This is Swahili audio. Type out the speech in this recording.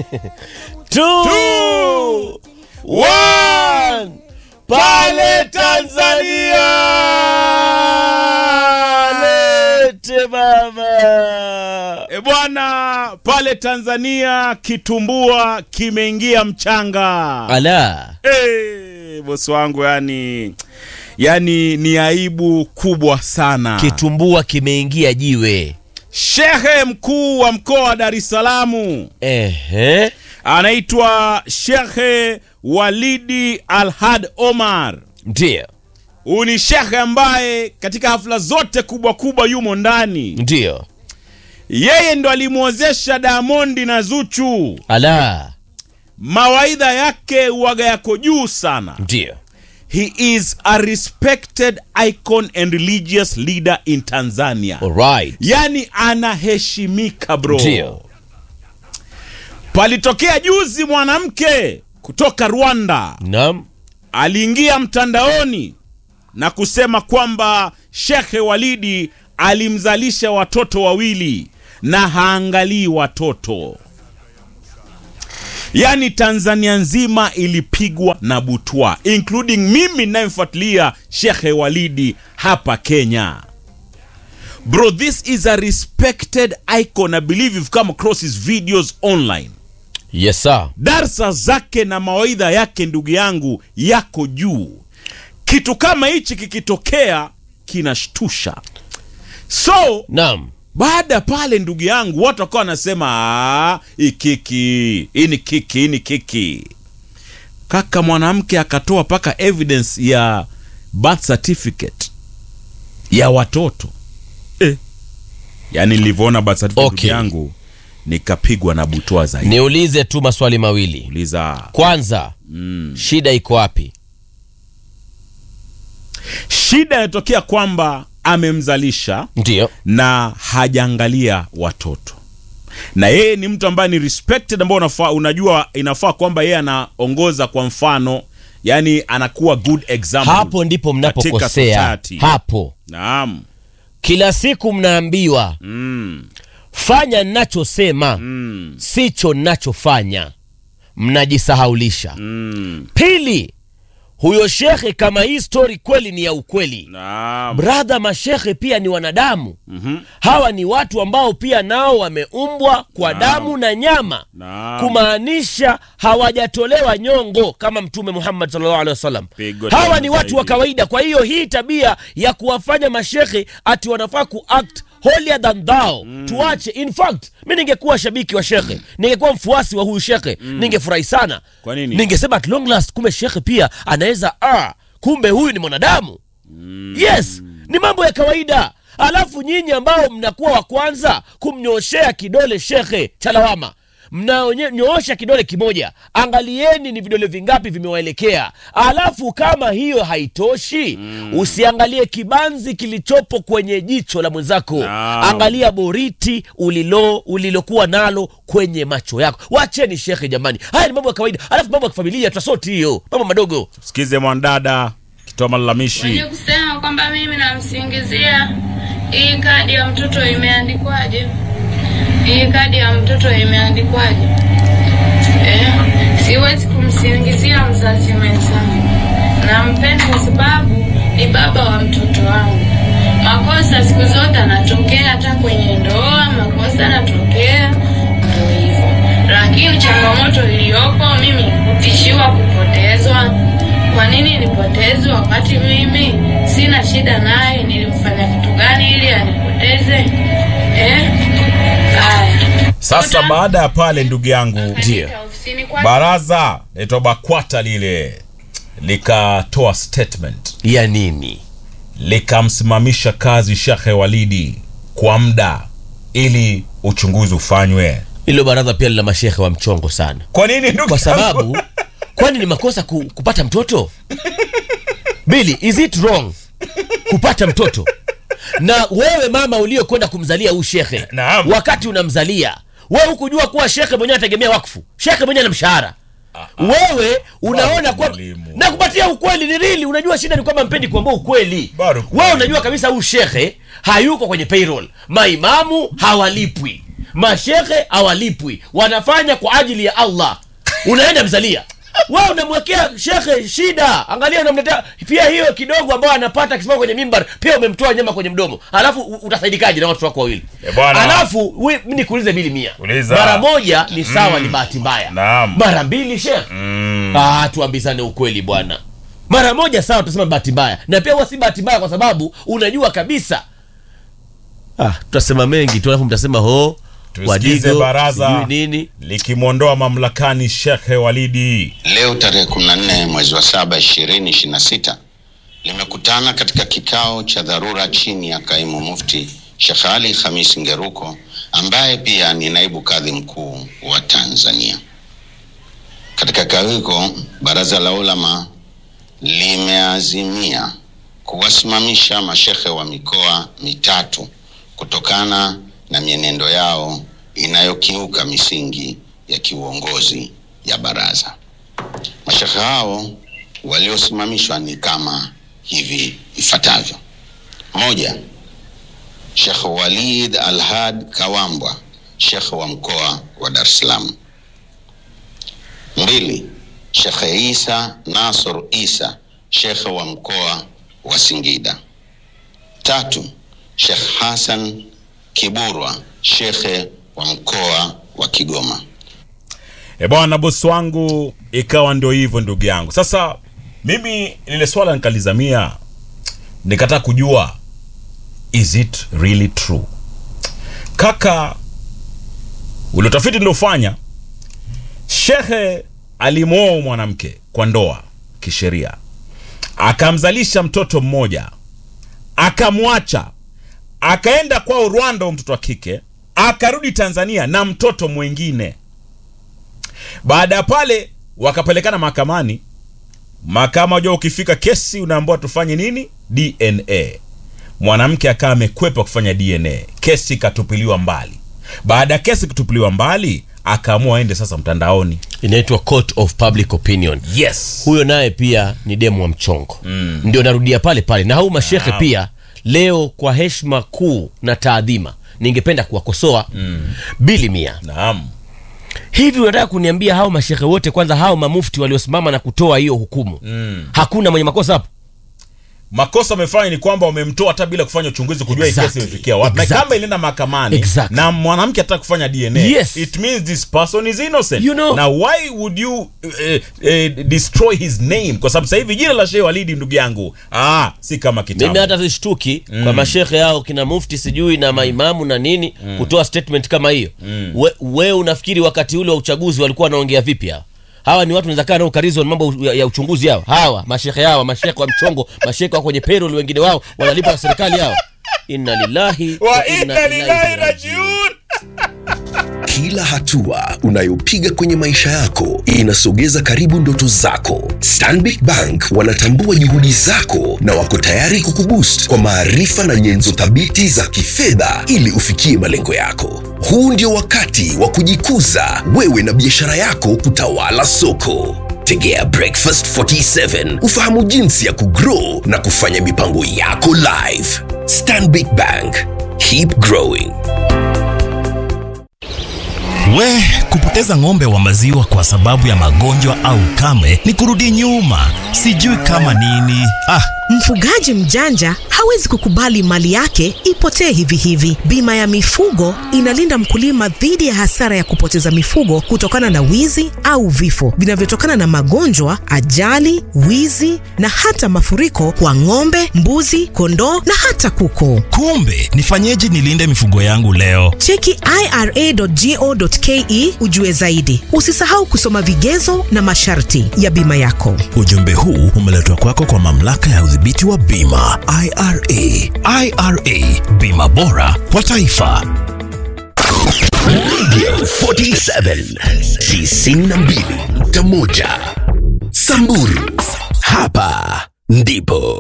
two, one. Pale Tanzania lete baba. E bwana, pale Tanzania kitumbua kimeingia mchanga. Ala, Eh, bosi wangu, yani yani ni aibu kubwa sana. kitumbua kimeingia jiwe. Shehe mkuu wa mkoa wa Dar es Salaam Ehe, anaitwa Shehe Walidi Alhad Omar. ndio Huyu ni shehe ambaye katika hafla zote kubwa kubwa yumo ndani. ndio. Yeye ndo alimwozesha Diamondi na Zuchu. Ala, Mawaidha yake uwaga yako juu sana. ndio He is a respected icon and religious leader in Tanzania. alright. Yani anaheshimika bro. Ndio. Palitokea juzi mwanamke kutoka Rwanda Naam, aliingia mtandaoni na kusema kwamba Shekhe Walidi alimzalisha watoto wawili na haangalii watoto. Yaani Tanzania nzima ilipigwa na butwa, including mimi ninayemfuatilia Shekhe Walidi hapa Kenya. Bro, this is a respected icon. I believe you've come across his videos online. yes sir. Darsa zake na mawaidha yake ndugu yangu yako juu. Kitu kama hichi kikitokea kinashtusha. So Naam, baada pale, ndugu yangu, watu wakawa wanasema "Ah, hii kiki, hii ni kiki, hii ni kiki. Kaka mwanamke akatoa mpaka evidence ya birth certificate ya watoto eh. Yani nilivyoona birth certificate Okay. ndugu yangu nikapigwa na butwa zaidi. niulize tu maswali mawili. Uliza Kwanza, shida iko wapi? shida inatokea kwamba amemzalisha Ndio na hajaangalia watoto na yeye ni mtu ambaye ni respected ambao unafaa, unajua inafaa kwamba yeye anaongoza kwa mfano yani anakuwa good example hapo ndipo katika mnapokosea. society. Hapo naam kila siku mnaambiwa mm, fanya nachosema mm, sicho nachofanya, mnajisahaulisha. mm, Pili, huyo shekhe, kama hii stori kweli ni ya ukweli, naam bradha, mashekhe pia ni wanadamu. mhm, Hawa ni watu ambao pia nao wameumbwa kwa Naam. damu na nyama, naam kumaanisha hawajatolewa nyongo kama Mtume Muhammad sallallahu alaihi wasallam. Pigo Hawa tena ni watu wa zaidi. kawaida. Kwa hiyo hii tabia ya kuwafanya mashekhe ati wanafaa kuact holier than thou tuache. In fact mi ningekuwa shabiki wa shekhe, ningekuwa mfuasi wa huyu shekhe, ningefurahi sana. Kwa nini? Ningesema at long last, kumbe shekhe pia anaweza ah, kumbe huyu ni mwanadamu yes ni mambo ya kawaida alafu nyinyi ambao mnakuwa wa kwanza kumnyooshea kidole shekhe cha lawama mnanyoosha kidole kimoja angalieni ni vidole vingapi vimewaelekea alafu kama hiyo haitoshi usiangalie kibanzi kilichopo kwenye jicho la mwenzako Naam. angalia boriti ulilo ulilokuwa nalo kwenye macho yako wacheni shekhe jamani haya ni mambo ya kawaida alafu mambo ya kifamilia tutasoti hiyo mambo madogo sikize mwanadada kitoa Mwenye malalamishi kusema kwamba mimi namsingizia hii kadi ya mtoto imeandikwaje? Hii kadi ya mtoto imeandikwaje? Eh, siwezi kumsingizia mzazi mwenzangu. Nampenda kwa sababu ni baba wa mtoto wangu. Makosa siku zote anatokea, hata kwenye ndoa makosa yanatokea, ndio hivyo. Lakini changamoto iliyopo mimi kutishiwa kupotezwa. Kwa nini nipotezwe wakati mimi sina shida naye? Nilimfanya kitu gani ili anipoteze? Eh? Haya. sasa baada ya pale ndugu yangu Katika ofisini kwake baraza naitwa bakwata lile likatoa statement ya nini likamsimamisha kazi Shekhe Walidi kwa muda ili uchunguzi ufanywe. hilo baraza pia lina mashehe wa mchongo sana Kwa nini ndugu kwa yangu? sababu kwani ni makosa ku, kupata mtoto bili is it wrong kupata mtoto na wewe mama uliokwenda kumzalia huu shekhe Naam. wakati unamzalia wewe hukujua kuwa shekhe mwenyewe anategemea wakfu shekhe mwenyewe ana mshahara wewe unaona Baru kwa mwalimu. na kupatia ukweli ni rili unajua shida ni kwamba mpendi kuambia ukweli Baru wewe unajua kabisa huu shekhe hayuko kwenye payroll maimamu hawalipwi mashehe hawalipwi wanafanya kwa ajili ya allah unaenda mzalia wewe unamwekea shekhe shida angalia unamletea pia hiyo kidogo ambayo anapata akisimama kwenye mimbar pia umemtoa nyama kwenye mdomo alafu u- utasaidikaje na watu wako wawili Eh, bwana. alafu we- mi nikuulize bili mia Uliza. mara moja ni sawa ni bahati mbaya Naam. mara mbili shekhe Mm. ah, tuambizane ukweli bwana mara moja sawa tutasema bahati mbaya na pia huwa si bahati mbaya kwa sababu unajua kabisa ah, tutasema mengi tu alafu mtasema ho Tusikize wadigo baraza. sijui nini likimwondoa mamlakani Shekhe Walidi. Leo tarehe 14 mwezi wa saba 2026 limekutana katika kikao cha dharura chini ya kaimu mufti Sheikh Ali Khamis Ngeruko ambaye pia ni naibu kadhi mkuu wa Tanzania. Katika kikao hiko, baraza la ulama limeazimia kuwasimamisha mashekhe wa mikoa mitatu kutokana na mienendo yao inayokiuka misingi ya kiuongozi ya baraza. Mashekhe hao waliosimamishwa ni kama hivi ifuatavyo: moja, Shekh Walid Alhad Kawambwa, shekhe wa mkoa wa Dar es Salaam. Mbili, Shekh Isa Nasr Isa, shekhe wa mkoa wa Singida. Tatu, Shekh Hassan Kiburwa, shekhe wa mkoa wa Kigoma. E bwana, bosi wangu, ikawa ndio hivyo ndugu yangu. Sasa mimi lile swala nikalizamia, nikataka kujua is it really true kaka. Ule utafiti niliofanya, shehe alimwoa mwanamke kwa ndoa kisheria, akamzalisha mtoto mmoja, akamwacha, akaenda kwao Rwanda, huyo mtoto wa kike, akarudi Tanzania na mtoto mwingine. Baada ya pale wakapelekana mahakamani. Mahakama wajua, ukifika kesi unaambiwa tufanye nini? DNA. Mwanamke akawa amekwepa kufanya DNA, kesi ikatupiliwa mbali. Baada ya kesi kutupiliwa mbali, akaamua aende sasa mtandaoni. inaitwa court of public opinion Yes, huyo naye pia ni demu wa mchongo mm. ndio narudia pale pale na hau mashekhe Naam. pia leo kwa heshima kuu na taadhima ningependa kuwakosoa mm. bili mia naam. hivi unataka kuniambia hao mashekhe wote kwanza hao mamufti waliosimama na kutoa hiyo hukumu mm. hakuna mwenye makosa hapo Makosa amefanya ni kwamba wamemtoa hata bila kufanya uchunguzi kujua hii Exactly. kesi imefikia wapi, na Exactly. kama ilienda mahakamani Exactly. na mwanamke ataka kufanya DNA, Yes. it means this person is innocent. You know- Now why would you uh, uh, destroy his name? Kwa sababu sasa hivi jina la Sheikh Walidi ndugu yangu, ah, si kama kitambo. mimi hata sishtuki mm. kwa mashekhe yao kina mufti sijui na maimamu na nini mm. kutoa statement kama hiyo mm. we, we unafikiri wakati ule wa uchaguzi walikuwa wanaongea vipi hao hawa ni watu nawezakaa nao karizo mambo ya, ya uchunguzi hao hawa mashekhe hawa mashekhe wa mchongo mashekhe wa kwenye payroll wengine wao wanalipa na serikali hao inna lillahi wa inna lillahi rajiun. Kila hatua unayopiga kwenye maisha yako inasogeza karibu ndoto zako. Stanbic Bank wanatambua juhudi zako na wako tayari kukuboost kwa maarifa na nyenzo thabiti za kifedha ili ufikie malengo yako. Huu ndio wakati wa kujikuza wewe na biashara yako kutawala soko. Tegea Breakfast 47 ufahamu jinsi ya kugrow na kufanya mipango yako live. Stanbic Bank, keep growing. We, kupoteza ng'ombe wa maziwa kwa sababu ya magonjwa au kame ni kurudi nyuma, sijui kama nini. Ah, Mfugaji mjanja hawezi kukubali mali yake ipotee hivi hivi. Bima ya mifugo inalinda mkulima dhidi ya hasara ya kupoteza mifugo kutokana na wizi au vifo vinavyotokana na magonjwa, ajali, wizi na hata mafuriko kwa ng'ombe, mbuzi, kondoo na hata kuku. kumbe nifanyeje nilinde mifugo yangu leo? Cheki ira.go.ke ujue zaidi. Usisahau kusoma vigezo na masharti ya bima yako. Ujumbe huu umeletwa kwako kwa mamlaka ya udhibiti wa bima IRA. IRA, bima bora kwa taifa. Radio 47 92.1 Samburu. Hapa ndipo